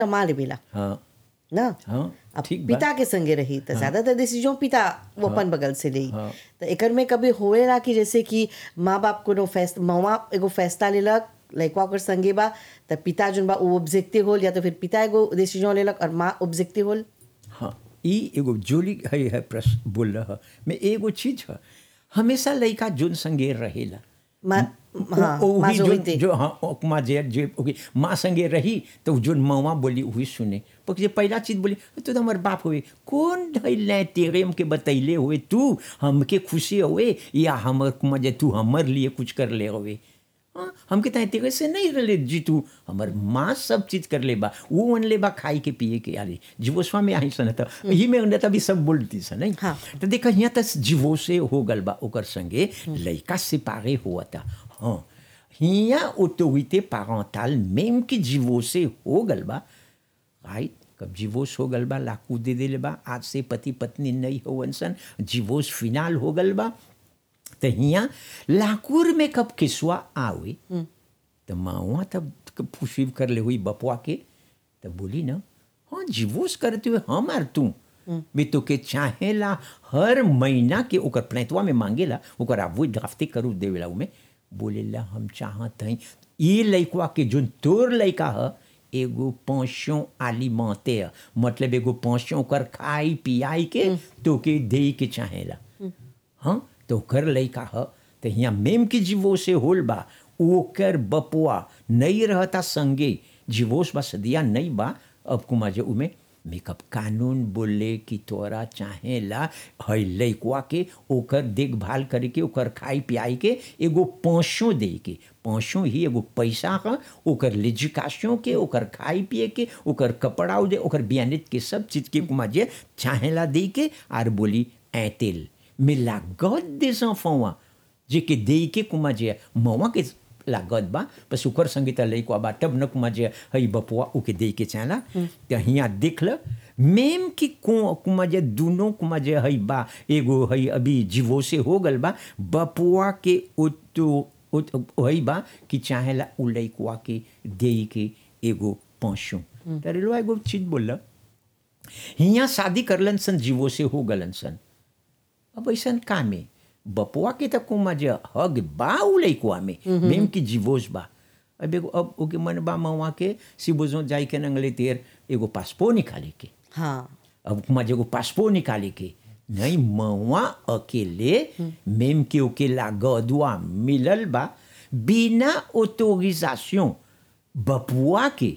कमा लेवेला हाँ ना हाँ अब ठीक बा पिता के संगे रही तो ज्यादातर डिसीजन पिता वो अपन बगल से ली हाँ। तो एकर में कभी होएला कि जैसे कि माँ बाप कोनो फैस मवा एगो फैसला लेलक लड़का ओकर संगे बा त पिता जोन बा वो ऑब्जेक्टिव होल या तो फिर पिता एगो डिसीजन लेलक और माँ ऑब्जेक्टिव होल हाँ ई एगो जोली है है प्रश्न बोल रहा मैं एगो चीज है हमेशा लड़का जोन संगे रहेला माँ हाँ ओ- माँ ओही जो जो, होते जो हाँ ओ- माँ जे जे ओके माँ संगे रही तो जो मवा बोली वही सुने porque जे पहला चीज बोली तू तो हमार बाप हुए कौन धैले तेरे हमके बतैले हुए तू हमके खुशी हुए या हमर कुमा जे तू हमर लिए कुछ कर ले हुए हाँ हमके तय तेरे से नहीं रले जी तू हमर माँ सब चीज कर ले बा वो अन ले बा खाई के पिए के आले जीवोस्वा में आई सन त ही में उन्हें तभी सब बोलती सन नहीं हाँ। तो देखा यहाँ तक जीवो से हो गल बा ओकर संगे लड़का से पारे हुआ था हाँ हिया ऑटोरिटे पारेंटल même कि जीवो से हो गल बा राइट कब जीवोस हो गल बा लाकू दे देले बा आज से पति पत्नी नहीं होवन सन जीवोस फिनाल हो गल बा तो हिया लाकूर में कब किसवा आवे तो माँ तब पुशीव कर ले हुई बपुआ के तो बोली ना हाँ जीवोस करते हुए हम आर तू बे तो के चाहेला हर महीना के ओकर प्लेटवा में मांगेला ओकर आवो ड्राफ्टे करू देवेला उमे बोलेला हम चाहत हई ये लइकवा के जोन तोर लइका ह एगो पोषण alimentaire मतलब एगो पोषण ओकर खाई पियाई के तो के दे के चाहेला हाँ तो ओकर लइका ह तो हियाँ मेम के जीवो से होल बा ओकर बपुआ नहीं रहता संगे जीवोस बा सदिया नहीं बा अब कुमा जे उमे मेकअप कानून बोले कि तोरा चाहेला है लइकवा के ओकर देखभाल करे के ओकर खाई पियाई के एगो पाँचों दे के पाँचों ही एगो पैसा ह ओकर लिजिकाशों के ओकर खाई पिए के ओकर कपड़ा दे ओकर बियानित के सब चीज के कुमा जे चाहेला दे के आर बोली ऐतेल mais la God des enfants जे के दे के कुमा जे मवा के लागत बा बस ओकर संगीत लइको बा तब न कुमा जे हई बपुआ ओके दे के चाला त हिया देख ल मेम कि को कुमा जे दुनो कुमा जे हई बा एगो हई अभी जीवो से हो गल बा बपुआ के ओतो हई बा कि चाहेला उ लइकवा के दे के एगो पाँचों तरेलो एगो चीज बोल हिया शादी करलन सन जीवो से हो गलन सन अब ऐसा का में बपुआ के तक कुमा जे हग बा उ लइकुआ में मेम की जीवोस बा अब एगो अब ओके मन बा मवा के सिबोजो जाई के नंगले तेर एगो पासपो निकाले के हाँ अब कुमा जे एगो पासपो निकाले के नहीं मवा अकेले मेम के ओके लागदुआ मिलल बा बिना ऑटोरिजाशन बपुआ के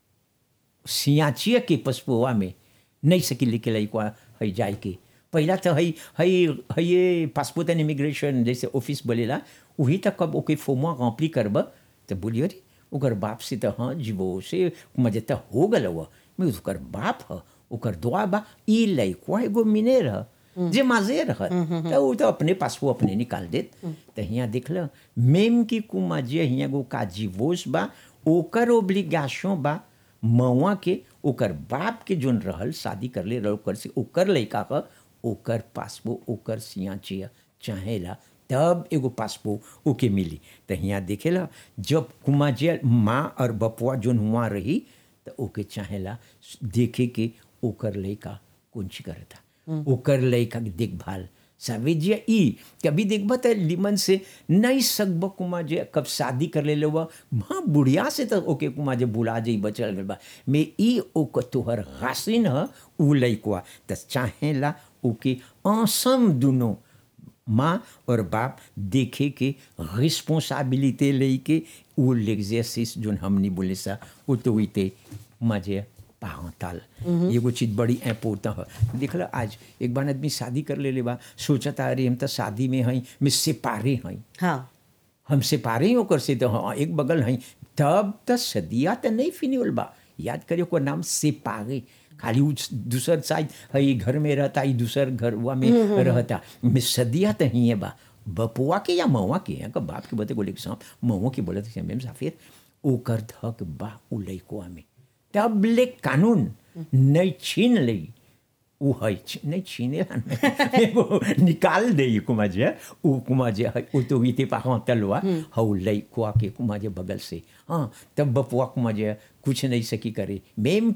सियाचिया के पसपुआ में नहीं सकी लिखे लइकुआ है जाए के पहला तो हई हई हई ये पासपोर्ट एंड इमिग्रेशन जैसे ऑफिस बोलेला वही तक कब ओके फोमा रॉम्पली करब तो बोलिए अरे ओकर बाप से तो हाँ जीवो से मजे तो हो गल हुआ मैं ओकर बाप ह ओकर दुआ बा ई लइकवा एगो मिने रह जे माजे रह तो वो तो अपने पासपो अपने निकाल देत तो हियाँ देख ल मेम की कुमा जे हियाँ गो का जीवोस बा ओकर ओब्लिगेशन बा मवा के ओकर बाप के जोन रहल शादी कर ले ओकर से ओकर लइका क ओकर पासपो ओकर सिया चिया चाहेला तब एगो पासपो ओके मिली तो हियाँ देखेला जब कुमा जे माँ और बपुआ जोन हुआ रही तो ओके चाहेला देखे के ओकर लइका कौन ची करता ओकर लइका के देखभाल साविजिया ई कभी देखबा त लिमन से नहीं सकब कुमा जे कब शादी कर ले लो हाँ बुढ़िया से तो ओके कुमा जे बुला जे बचल गल बा में ई ओक तोहर हासिन ह उ लइकवा त चाहेला ओके असम दुनो माँ और बाप देखे के रिस्पॉन्सिबिलिटी लेके वो l'exercice जोन हमनी बोले सा ऑटोरिटी मजे पारंटल एगो चीज बड़ी इम्पोर्टेंट है देख लो आज एक बार आदमी शादी कर ले बा सोचता अरे हम तो शादी में हई मैं सेपारे हई हाँ हम सेपारे ही ओकर से तो हाँ एक बगल हई तब तो सदिया तो नहीं फिनिल बा याद करियो ओकर नाम सेपारे खाली उ दूसर साइड हई घर में रहता ही दूसर घर हुआ में रहता में सदिया तो ही है बा बपुआ के या मवा के यहाँ का बाप के बते गोले के सांप मवा के बोले थे मेम साफिर ओकर धक बा उ लइकोआ में तब ले कानून नहीं छीन लई उ है छी- नहीं छीने ला नहीं वो निकाल दे कुमा जे उ कुमा जे है उ तो इते पाखा तलवा हौ लई कुआ के कुमा जे बगल से हाँ तब बपुआ कुमा जे कुछ नहीं सकी करे मेम